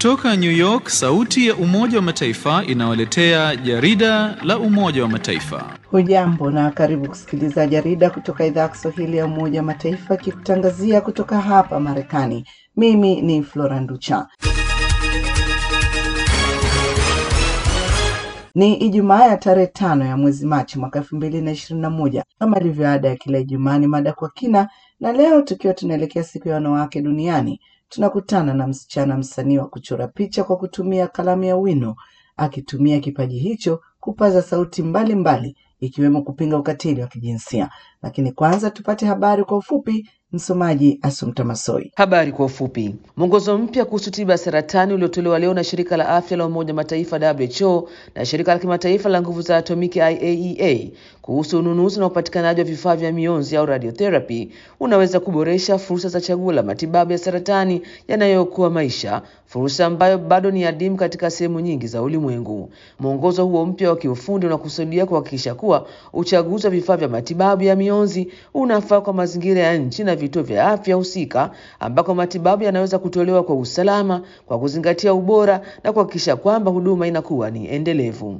Kutoka New York, sauti ya Umoja wa Mataifa inawaletea jarida la Umoja wa Mataifa. Hujambo na karibu kusikiliza jarida kutoka idhaa ya Kiswahili ya Umoja wa Mataifa kikutangazia kutoka hapa Marekani. Mimi ni Flora Nducha. Ni Ijumaa ya tarehe tano ya mwezi Machi mwaka elfu mbili na ishirini na moja. Kama ilivyo ada ya kila Ijumaa ni mada kwa kina, na leo tukiwa tunaelekea siku ya wanawake duniani, tunakutana na msichana msanii wa kuchora picha kwa kutumia kalamu ya wino, akitumia kipaji hicho kupaza sauti mbalimbali mbali, ikiwemo kupinga ukatili wa kijinsia. Lakini kwanza tupate habari kwa ufupi. Msomaji Asumta Masoi. Habari kwa ufupi. Mwongozo mpya kuhusu tiba ya saratani uliotolewa leo na shirika la afya la Umoja Mataifa WHO na shirika la kimataifa la nguvu za atomiki IAEA kuhusu ununuzi na upatikanaji wa vifaa vya mionzi au radiotherapy unaweza kuboresha fursa za chaguo la matibabu ya saratani yanayookoa maisha, fursa ambayo bado ni adimu katika sehemu nyingi za ulimwengu. Mwongozo huo mpya wa kiufundi unakusudia kuhakikisha kuwa uchaguzi wa vifaa vya matibabu ya mionzi unafaa kwa mazingira ya nchi na vituo vya afya husika ambako matibabu yanaweza kutolewa kwa usalama, kwa kuzingatia ubora na kuhakikisha kwamba huduma inakuwa ni endelevu.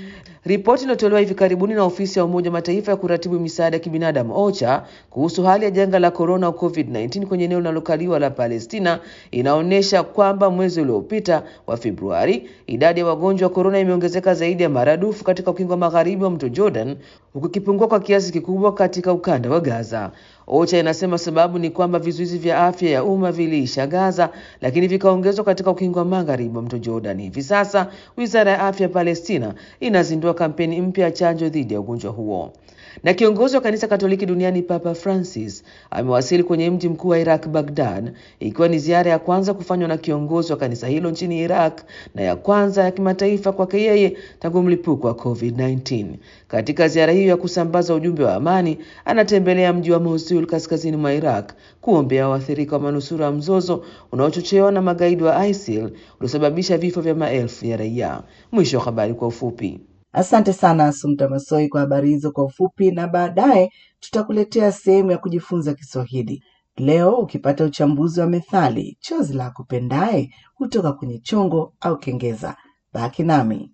Ripoti iliyotolewa hivi karibuni na ofisi ya Umoja wa Mataifa ya kuratibu misaada ya kibinadamu OCHA kuhusu hali ya janga la corona au COVID-19 kwenye eneo linalokaliwa la Palestina inaonyesha kwamba mwezi uliopita wa Februari, idadi ya wagonjwa wa corona imeongezeka zaidi ya maradufu katika ukingo wa magharibi wa mto Jordan, huku ikipungua kwa kiasi kikubwa katika ukanda wa Gaza. OCHA inasema sababu ni kwamba vizuizi vya afya ya umma viliisha Gaza, lakini vikaongezwa katika ukingo wa magharibi wa mto Jordan. Hivi sasa wizara ya afya ya Palestina inazindua kampeni mpya ya chanjo dhidi ya ugonjwa huo. Na kiongozi wa kanisa Katoliki duniani Papa Francis amewasili kwenye mji mkuu wa Iraq, Baghdad, ikiwa ni ziara ya kwanza kufanywa na kiongozi wa kanisa hilo nchini Iraq na ya kwanza ya kimataifa kwake yeye tangu mlipuko wa COVID-19. Katika ziara hiyo ya kusambaza ujumbe wa amani, anatembelea mji wa Mosul kaskazini mwa Iraq kuombea waathirika wa manusura wa mzozo unaochochewa na magaidi wa ISIL uliosababisha vifo vya maelfu ya raia. Mwisho wa habari kwa ufupi. Asante sana Asumta Masoi kwa habari hizo kwa ufupi, na baadaye tutakuletea sehemu ya kujifunza Kiswahili. Leo ukipata uchambuzi wa methali, chozi la kupendaye hutoka kwenye chongo au kengeza. Baki nami.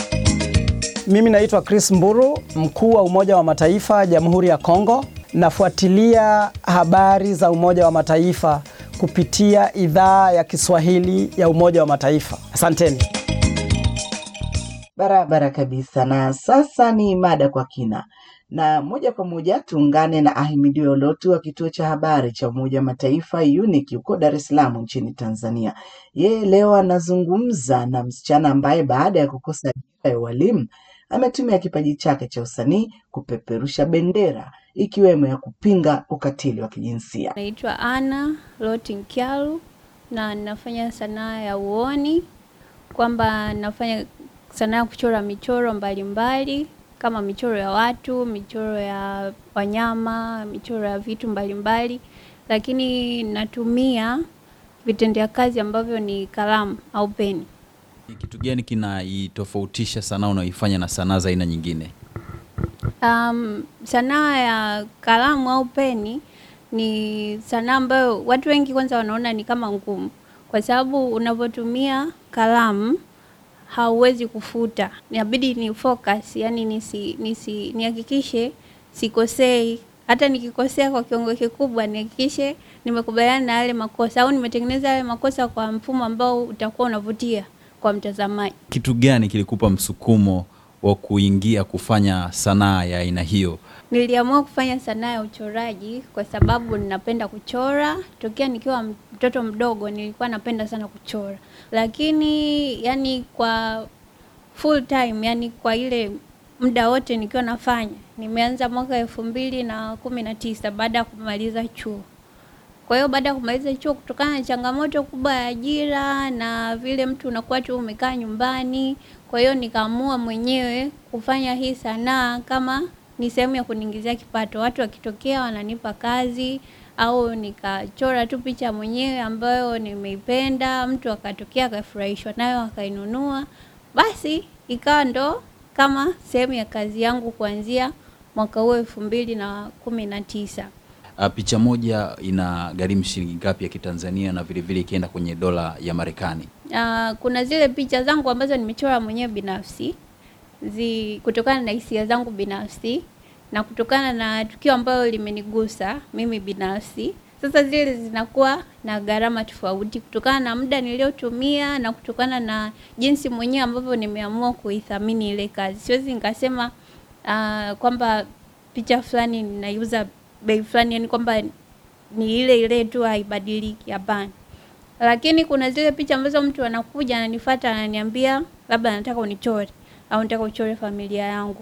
Mimi naitwa Chris Mburu, mkuu wa Umoja wa Mataifa Jamhuri ya Kongo. Nafuatilia habari za Umoja wa Mataifa kupitia idhaa ya Kiswahili ya Umoja wa Mataifa. Asanteni. Barabara kabisa. Na sasa ni mada kwa kina, na moja kwa moja tuungane na Ahimidiwe Olotu wa kituo cha habari cha Umoja wa Mataifa UNIC huko Dar es Salaam nchini Tanzania. Yeye leo anazungumza na msichana ambaye baada ya kukosa ajira ya ualimu ametumia kipaji chake cha usanii kupeperusha bendera ikiwemo ya kupinga ukatili wa kijinsia. Naitwa Ana Lotin Kyalu na ninafanya sanaa ya uoni, kwamba nafanya sanaa ya kuchora michoro mbalimbali mbali, kama michoro ya watu, michoro ya wanyama, michoro ya vitu mbalimbali mbali, lakini natumia vitendea kazi ambavyo ni kalamu au peni. Kitu gani kinaitofautisha sanaa unaoifanya na sanaa za aina nyingine? Um, sanaa ya kalamu au peni ni sanaa ambayo watu wengi kwanza wanaona ni kama ngumu, kwa sababu unavyotumia kalamu hauwezi kufuta, inabidi ni focus, yani nisi, nisi nihakikishe sikosei. Hata nikikosea kwa kiwango kikubwa, nihakikishe nimekubaliana na yale makosa au nimetengeneza yale makosa kwa mfumo ambao utakuwa unavutia kwa mtazamaji. Kitu gani kilikupa msukumo wa kuingia kufanya sanaa ya aina hiyo? Niliamua kufanya sanaa ya uchoraji kwa sababu ninapenda kuchora. Tokea nikiwa mtoto mdogo nilikuwa napenda sana kuchora, lakini yani kwa full time, yani kwa ile muda wote nikiwa nafanya, nimeanza mwaka elfu mbili na kumi na tisa baada ya kumaliza chuo. Kwa hiyo baada ya kumaliza chuo, kutokana na changamoto kubwa ya ajira na vile mtu unakuwa tu umekaa nyumbani, kwa hiyo nikaamua mwenyewe kufanya hii sanaa kama ni sehemu ya kuniingizia kipato. Watu wakitokea wananipa kazi au nikachora tu picha mwenyewe ambayo nimeipenda, mtu akatokea akafurahishwa nayo akainunua, basi ikawa ndo kama sehemu ya kazi yangu kuanzia mwaka huo elfu mbili na kumi na tisa. Uh, picha moja ina gharimu shilingi ngapi ya Kitanzania na vile vile ikienda kwenye dola ya Marekani? Uh, kuna zile picha zangu ambazo nimechora mwenyewe binafsi zi, kutokana na hisia zangu binafsi na kutokana na tukio ambalo limenigusa mimi binafsi. Sasa zile zinakuwa na gharama tofauti kutokana na muda niliotumia na kutokana na jinsi mwenyewe ambavyo nimeamua kuithamini ile kazi. Siwezi nikasema uh, kwamba picha fulani ninaiuza bei fulani, yani kwamba ni ile ile tu haibadiliki. Hapana, lakini kuna zile picha ambazo mtu anakuja ananifuata, ananiambia labda nataka unichore au nataka uchore familia yangu.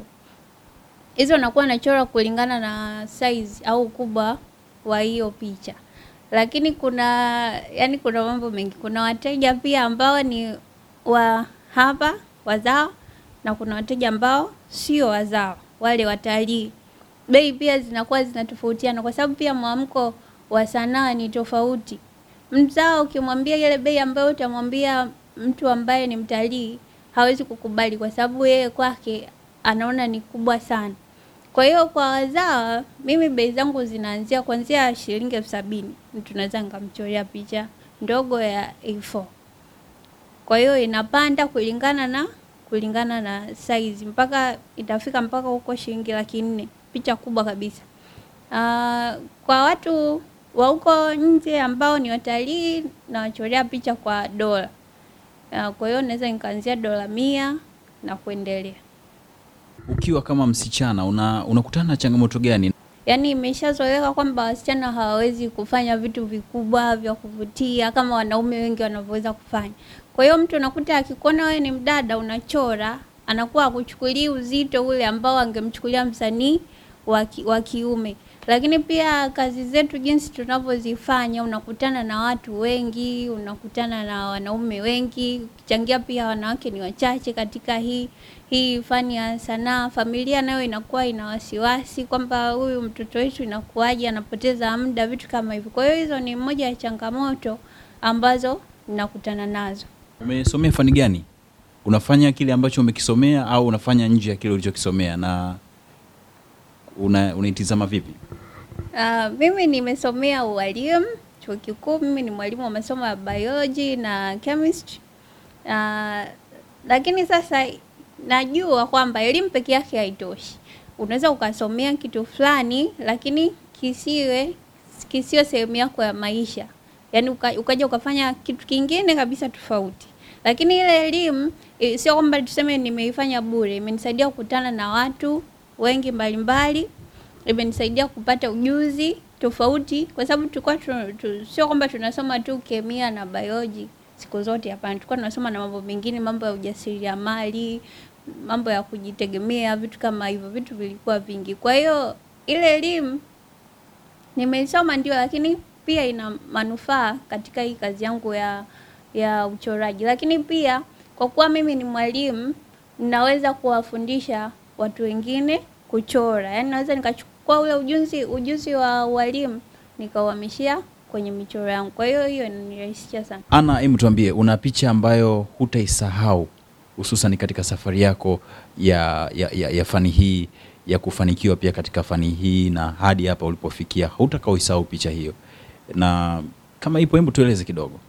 Hizo nakuwa nachora kulingana na size au ukubwa wa hiyo picha, lakini kuna yani, kuna mambo mengi. Kuna wateja pia ambao ni wa hapa wazao, na kuna wateja ambao sio wazao, wale watalii. Bei pia zinakuwa zinatofautiana kwa sababu pia mwamko wa sanaa ni tofauti. Mzao ukimwambia ile bei ambayo utamwambia mtu ambaye ni mtalii hawezi kukubali, kwa sababu yeye kwake anaona ni kubwa sana. Kwa hiyo kwa wazawa, mimi bei zangu zinaanzia kuanzia shilingi elfu sabini mtu naweza nikamchorea picha ndogo ya A4. Kwa hiyo inapanda kulingana na kulingana na size mpaka itafika mpaka huko shilingi laki nne picha kubwa kabisa. Uh, kwa watu wa huko nje ambao ni watalii nawachorea picha kwa dola. Uh, kwa hiyo naweza nikaanzia dola mia na kuendelea. Ukiwa kama msichana una unakutana na changamoto gani? Yaani imeshazoeleka kwamba wasichana hawawezi kufanya vitu vikubwa vya kuvutia kama wanaume wengi wanavyoweza kufanya. Kwa hiyo mtu unakuta akikuona wewe ni mdada unachora, anakuwa akuchukulii uzito ule ambao angemchukulia msanii wa kiume. Lakini pia kazi zetu jinsi tunavyozifanya, unakutana na watu wengi, unakutana na wanaume wengi, ukichangia pia wanawake ni wachache katika hii hii fani ya sanaa. Familia nayo inakuwa ina wasiwasi kwamba huyu mtoto wetu inakuwaje, anapoteza muda, vitu kama hivyo. Kwa hiyo hizo ni moja ya changamoto ambazo ninakutana nazo. Umesomea fani gani? Unafanya kile ambacho umekisomea au unafanya nje ya kile ulichokisomea na una unaitizama vipi? Uh, mimi nimesomea ualimu chuo kikuu. Mimi ni mwalimu wa masomo ya biology na chemistry. Uh, lakini sasa najua kwamba elimu peke yake haitoshi. Unaweza ukasomea kitu fulani lakini kisiwe kisiwe sehemu yako ya maisha, yaani uka, ukaja ukafanya kitu kingine kabisa tofauti. Lakini ile elimu sio kwamba tuseme nimeifanya bure, imenisaidia kukutana na watu wengi mbalimbali imenisaidia kupata ujuzi tofauti, kwa sababu tulikuwa tu, tu, sio kwamba tunasoma tu kemia na biology siku zote. Hapana, tulikuwa tunasoma na mambo mengine, mambo ya ujasiriamali, mambo ya kujitegemea, vitu kama hivyo, vitu vilikuwa vingi. Kwa hiyo ile elimu nimeisoma ndio, lakini pia ina manufaa katika hii kazi yangu ya ya uchoraji. Lakini pia kwa kuwa mimi ni mwalimu, ninaweza kuwafundisha watu wengine kuchora, yaani naweza nikachukua ule ujuzi ujuzi wa ualimu nikauhamishia kwenye michoro yangu. Kwa hiyo hiyo inanirahisisha sana. Ana, hebu tuambie, una picha ambayo hutaisahau hususan katika safari yako ya, ya, ya, ya fani hii ya kufanikiwa pia katika fani hii na hadi hapa ulipofikia, hutakaoisahau picha hiyo, na kama ipo, hebu tueleze kidogo.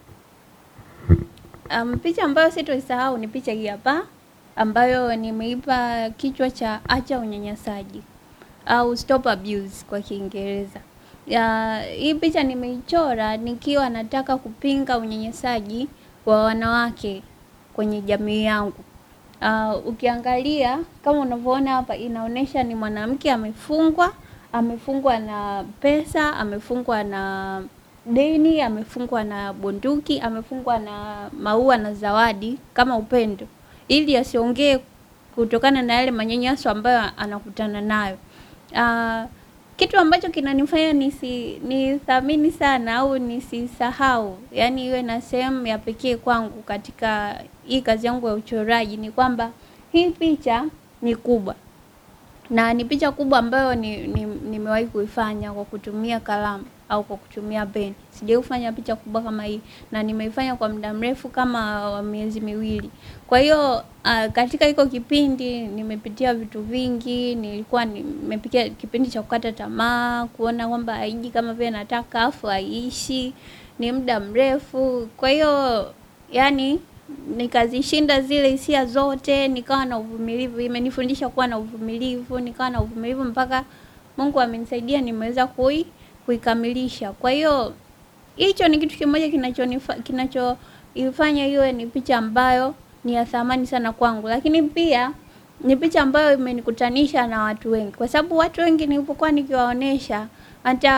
Um, picha ambayo sitoisahau ni picha hii hapa ambayo nimeipa kichwa cha acha unyanyasaji au stop abuse kwa Kiingereza. Ya, hii picha nimeichora nikiwa nataka kupinga unyanyasaji wa wanawake kwenye jamii yangu. Uh, ukiangalia kama unavyoona hapa inaonyesha ni mwanamke amefungwa, amefungwa na pesa, amefungwa na deni, amefungwa na bunduki, amefungwa na maua na zawadi kama upendo ili asiongee kutokana na yale manyanyaso ambayo anakutana nayo. Uh, kitu ambacho kinanifanya nisi nithamini sana au nisisahau, yani iwe na sehemu ya pekee kwangu katika hii kazi yangu ya uchoraji ni kwamba hii picha ni kubwa na ni picha kubwa ambayo nimewahi ni, ni kuifanya kwa kutumia kalamu au kwa kutumia peni. Sijawahi kufanya picha kubwa kama hii na nimeifanya kwa muda mrefu kama wa miezi miwili. Kwa hiyo uh, katika hiko kipindi nimepitia vitu vingi, nilikuwa nimepitia kipindi cha kukata tamaa, kuona kwamba haiji kama vile nataka afu haiishi, ni muda mrefu. Kwa hiyo yani nikazishinda zile hisia zote, nikawa na uvumilivu. Imenifundisha kuwa na uvumilivu, nikawa na uvumilivu mpaka Mungu amenisaidia nimeweza kui kuikamilisha. Kwa hiyo hicho ni kitu kimoja kinachonifa kinachoifanya iwe ni picha ambayo ni ya thamani sana kwangu, lakini pia ni picha ambayo imenikutanisha na watu wengi, kwa sababu watu wengi nilipokuwa nikiwaonesha, hata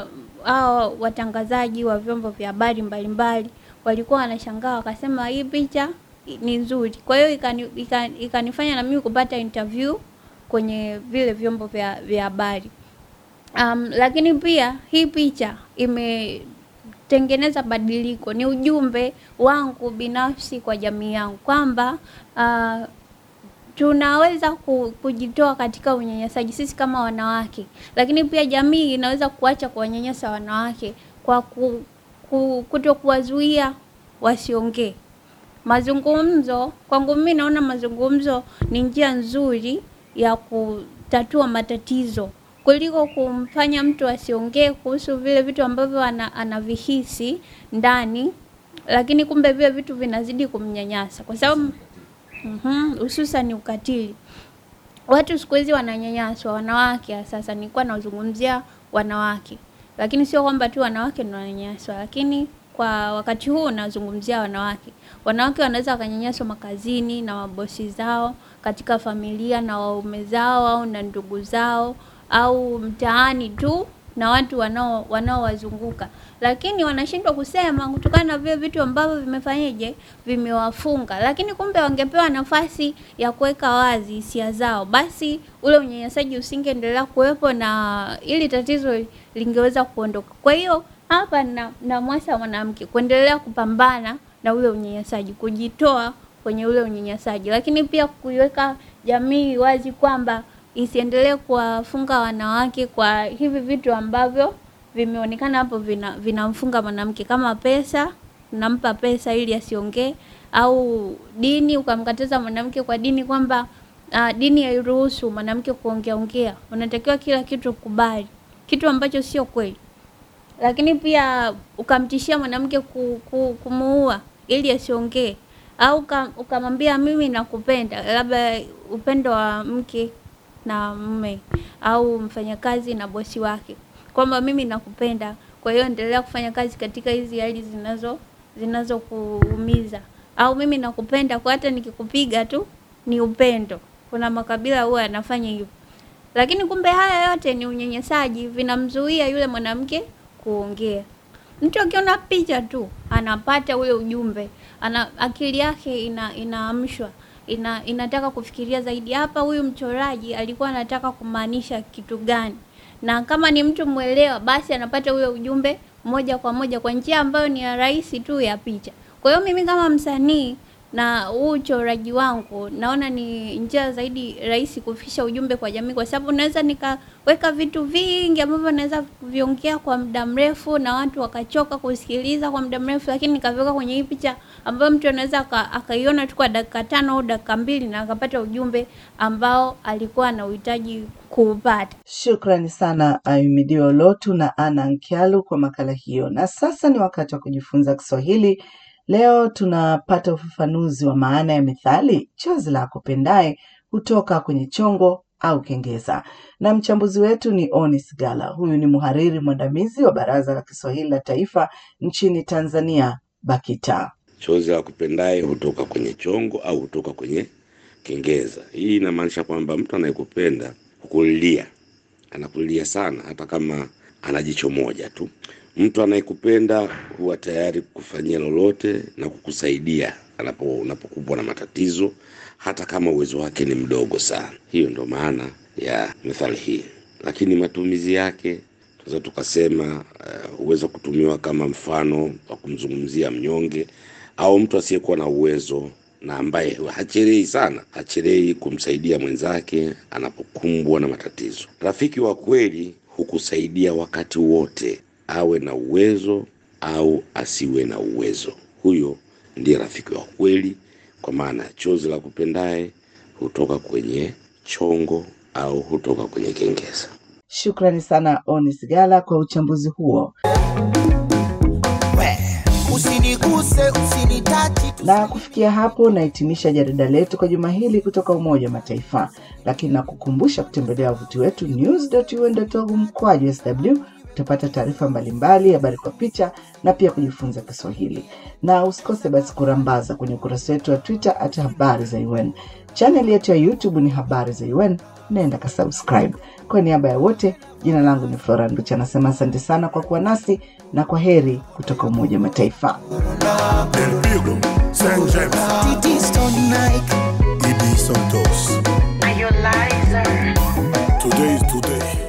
hao watangazaji wa vyombo vya habari mbalimbali walikuwa wanashangaa, wakasema hii picha ni nzuri. Kwa hiyo ikani, ikani, ikanifanya na mimi kupata interview kwenye vile vyombo vya vya habari. Um, lakini pia hii picha imetengeneza badiliko, ni ujumbe wangu binafsi kwa jamii yangu kwamba uh, tunaweza ku- kujitoa katika unyanyasaji sisi kama wanawake, lakini pia jamii inaweza kuacha kuwanyanyasa wanawake kwa ku, ku, kuto kuwazuia wasiongee. Mazungumzo kwangu mimi naona mazungumzo ni njia nzuri ya kutatua matatizo kuliko kumfanya mtu asiongee kuhusu vile vitu ambavyo ana, anavihisi ndani, lakini kumbe vile vitu vinazidi kumnyanyasa kwa sababu Mhm, hususan ni ukatili. Watu siku hizi wananyanyaswa, wanawake sasa. Nilikuwa nazungumzia wanawake, lakini sio kwamba tu wanawake ndio wananyanyaswa, lakini kwa wakati huu nazungumzia wanawake. Wanawake wanaweza wakanyanyaswa makazini na mabosi zao, katika familia na waume zao, au na ndugu zao, au mtaani tu na watu wanao wanaowazunguka, lakini wanashindwa kusema kutokana na vile vitu ambavyo vimefanyaje, vimewafunga. Lakini kumbe wangepewa nafasi ya kuweka wazi hisia zao, basi ule unyanyasaji usingeendelea kuwepo na ili tatizo lingeweza kuondoka. Kwa hiyo hapa na, na mwasa mwanamke kuendelea kupambana na ule unyanyasaji, kujitoa kwenye ule unyanyasaji, lakini pia kuiweka jamii wazi kwamba isiendelee kuwafunga wanawake kwa hivi vitu ambavyo vimeonekana hapo vina vinamfunga mwanamke kama pesa, unampa pesa ili asiongee, au dini, ukamkataza mwanamke kwa dini kwamba uh, dini hairuhusu mwanamke kuongea ongea, unatakiwa kila kitu kubali, kitu ambacho sio kweli. Lakini pia ukamtishia mwanamke ku, ku, kumuua ili asiongee, au uka- ukamwambia mimi nakupenda, labda upendo wa mke na mume au mfanyakazi na bosi wake, kwamba mimi nakupenda, kwa hiyo endelea kufanya kazi katika hizi hali zinazo zinazokuumiza, au mimi nakupenda kwa hata nikikupiga tu ni upendo. Kuna makabila huwa yanafanya hivyo, lakini kumbe haya yote ni unyanyasaji, vinamzuia yule mwanamke kuongea. Mtu akiona picha tu anapata ule ujumbe, ana akili yake ina inaamshwa ina, inataka kufikiria zaidi, hapa huyu mchoraji alikuwa anataka kumaanisha kitu gani? Na kama ni mtu mwelewa, basi anapata ule ujumbe moja kwa moja kwa njia ambayo ni ya rahisi tu ya picha. Kwa hiyo mimi kama msanii na huu uchoraji wangu naona ni njia zaidi rahisi kufikisha ujumbe kwa jamii, kwa sababu naweza nikaweka vitu vingi ambavyo naweza kuviongea kwa muda mrefu na watu wakachoka kusikiliza kwa muda mrefu, lakini nikaviweka kwenye hii picha ambayo mtu anaweza aka- akaiona tu kwa dakika tano au dakika mbili na akapata ujumbe ambao alikuwa anauhitaji kuupata. Shukrani sana Ayumidio Lotu na Ana Nkialu kwa makala hiyo. Na sasa ni wakati wa kujifunza Kiswahili. Leo tunapata ufafanuzi wa maana ya methali chozi la akupendaye hutoka kwenye chongo au kengeza, na mchambuzi wetu ni Onis Gala. Huyu ni mhariri mwandamizi wa Baraza la Kiswahili la Taifa nchini Tanzania, BAKITA. Chozi la kupendaye hutoka kwenye chongo au hutoka kwenye kengeza. Hii inamaanisha kwamba mtu anayekupenda hukulilia, anakulilia sana, hata kama ana jicho moja tu. Mtu anayekupenda huwa tayari kukufanyia lolote na kukusaidia anapo unapokumbwa na matatizo, hata kama uwezo wake ni mdogo sana. Hiyo ndo maana ya methali hii, lakini matumizi yake tunaweza tukasema uh, huweza kutumiwa kama mfano wa kumzungumzia mnyonge au mtu asiyekuwa na uwezo na ambaye hachelei sana, hachelei kumsaidia mwenzake anapokumbwa na matatizo. Rafiki wa kweli hukusaidia wakati wote, awe na uwezo au asiwe na uwezo. Huyo ndiye rafiki wa kweli, kwa maana chozi la kupendaye hutoka kwenye chongo au hutoka kwenye kengeza. Shukrani sana Onis Gala kwa uchambuzi huo. usiniguse usinitachi Na kufikia hapo nahitimisha jarida letu kwa juma hili kutoka Umoja wa Mataifa, lakini nakukumbusha kutembelea wavuti wetu news.un.org mkwaju sw. Utapata taarifa mbalimbali, habari kwa picha na pia kujifunza Kiswahili, na usikose basi kurambaza kwenye ukurasa wetu wa Twitter at habari za UN. Chaneli yetu ya YouTube ni habari za UN, naenda kasubscribe. Kwa niaba ya wote, jina langu ni Flora Nducha, anasema asante sana kwa kuwa nasi na kwa heri kutoka Umoja wa Mataifa. Del Pirlo, Saint James, Titi Stone Nike Ibi Santos. Today is today.